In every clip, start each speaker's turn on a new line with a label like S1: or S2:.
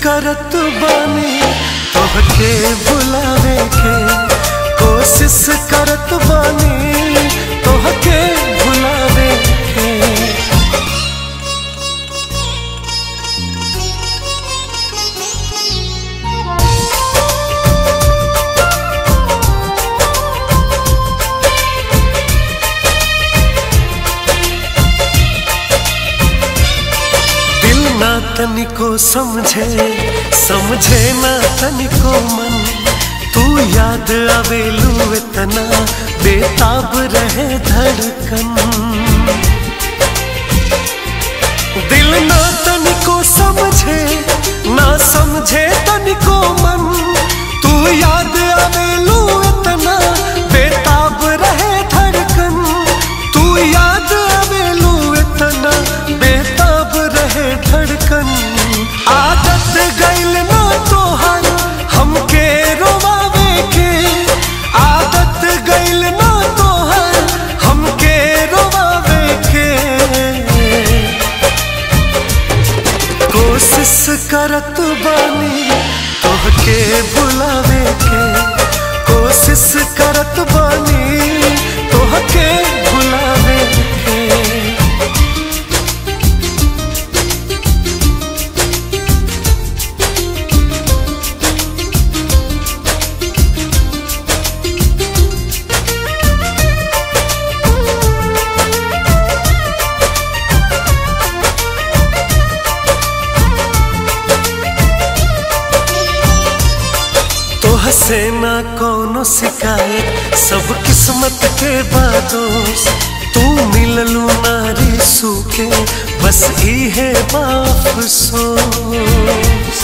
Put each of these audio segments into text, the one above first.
S1: करत बानी तोहके बुलावे के कोशिश करत बानी तोहके बुलावे के दिल ना तनिको समझे समझे ना तनिको मन तू याद आवेलू इतना बेताब रहे धड़कन दिल ना तनिको समझे ना समझे तनिको मन तू याद आवेलू इतना बेताब रहे धड़कन तू याद आवेलू इतना बेताब रहे धड़कन आदत गइल ना तोहर हमके रोवावे के आदत गइल ना तोहर हमके रोवावे के कोशिश करत बानी तोहके बुलावे के कोशिश करत बानी तोहके बुलावे के तोह से ना कोनो शिकायत सब किस्मत के बादोस तू मिललू नारी सूखे बस इहे बाफसोस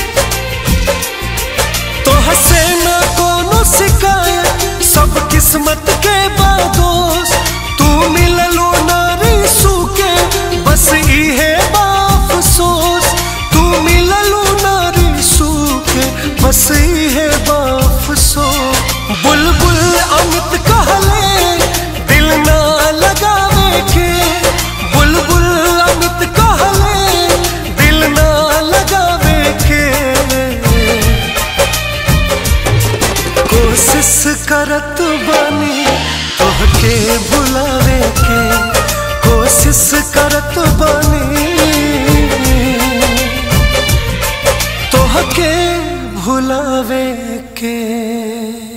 S1: तोह से ना कोनो शिकायत सब किस्मत के बादोस तू मिललू नारी सूखे बस इहे बाफसोस तू मिललू नारी सूखे बस इहे बाफसोस बुलबुल अमित कहले दिल ना लगावे के बुलबुल अमित कहले दिल ना लगावे के कोशिश करत बानी तोहके बुलावे के कोशिश करत बानी तोहके भुलावे के